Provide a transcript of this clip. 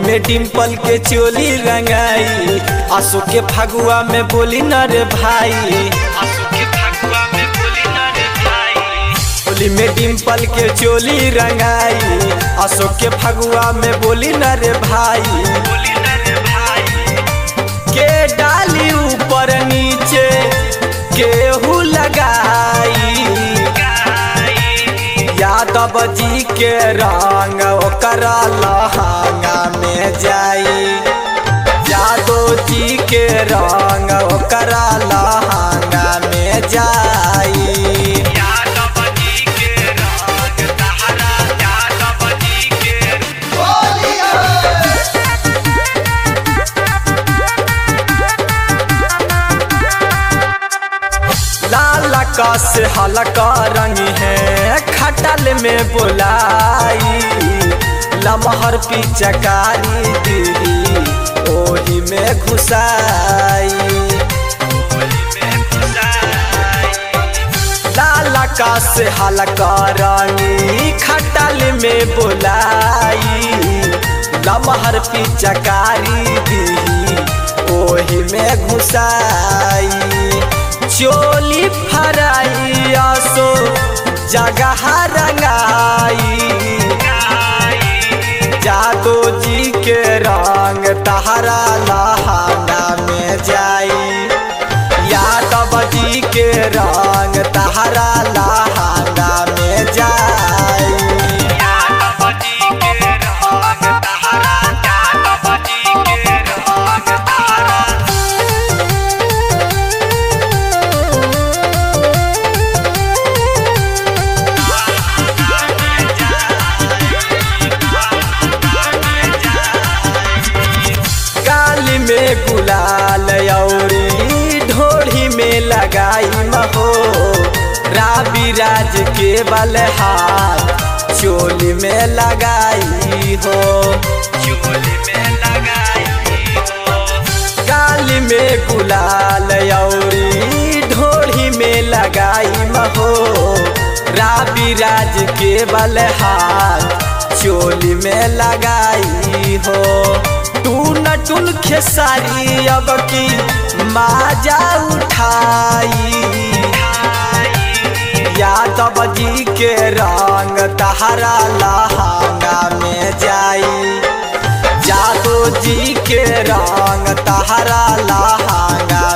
में डिम्पल के चोली रंगाई आसो के फगुआ में बोली न रे भाई होली में डिम्पल के चोली रंगाई आसो के फगुआ में बोली न रे भाई के डाली ऊपर नीचे केहू लगाई यादव जी के रंग ओकर लहंगा में जाई यादव जी के रंग ओकर लहंगा में जाई लाल का से हल्का रंग है खटल में बुलाई लमहर पिचकारी दीदी ओही में घुसाई लाल का से हल्का रंगी खटल में बुलाई लमहर पिचकारी दीदी ओही में घुसाई चोली फराई आसो जगह रंगाई जादो जी के रंग तहरा लहंगा में जाई यादव जी के रंग तहरा लहंगा में जाई काली में गुलाल औरी ढोढ़ी में लगाई महो राबी राज के बल हाथ चोली में लगाई हो काली में गुलाल औरी ढोढ़ी में लगाई महो राबी राज के बल हाथ चोली में लगाई हो टून टून खेसारी अब की माजा उठाई यादव जी के रंग तहरा लहंगा में जाई जादो जी के रंग तहरा लहंगा